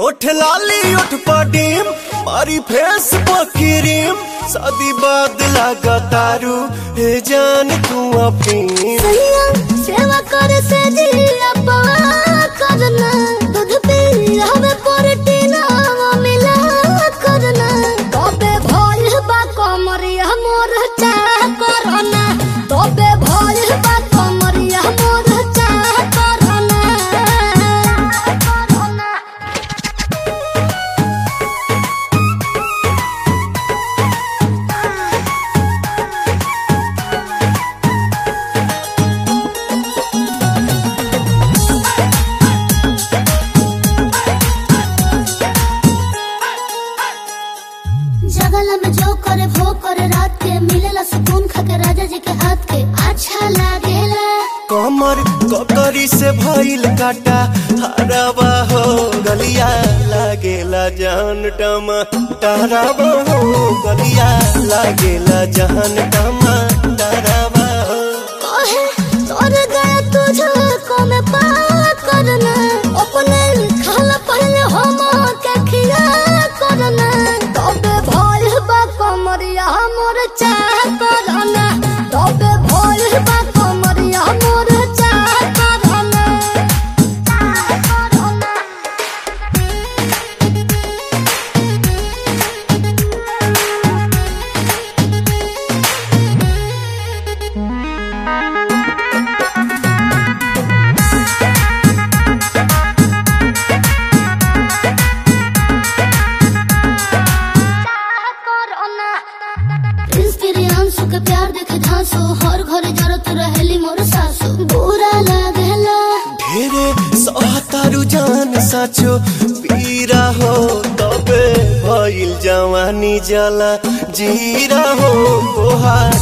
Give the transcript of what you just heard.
ओठ लाली ओठ पडीम मारी फेस पकिरीम शादी बाद लगा तारू हे जान तू अपनी सैया सेवा कर से दिया पवा करना दूध पी हमें प्रोटीन मिला करना तबे भोल बा कमरिया मोर चाह करना तबे भोल बा कमरिया मोर चाह करना करना जगल में जो करे वो करे रात के मिलेला सुकून खाके राजा जी के हाथ के अच्छा लागेला कमर ककरी से भइल काटा हरावा हो गलिया लागेला जान टमा टहरावा हो गलिया लागेला जान टमा टहरावा हो कहे तोर गया तुझे को में पार करना अपने खाला पहले हम के खिया करना तबे भोल बा कमरिया मोर चाह करना तबे भोल बा कमरिया मोर चाह करना चाह करना इंस्पिरियांसु के प्यार देखे धांसो हर घर जरत रहेली मोर सासु बुरा लागेला ढेरे सहतारू जान साचो पीरा हो तबे भइल जवानी जला जीरा हो तोहार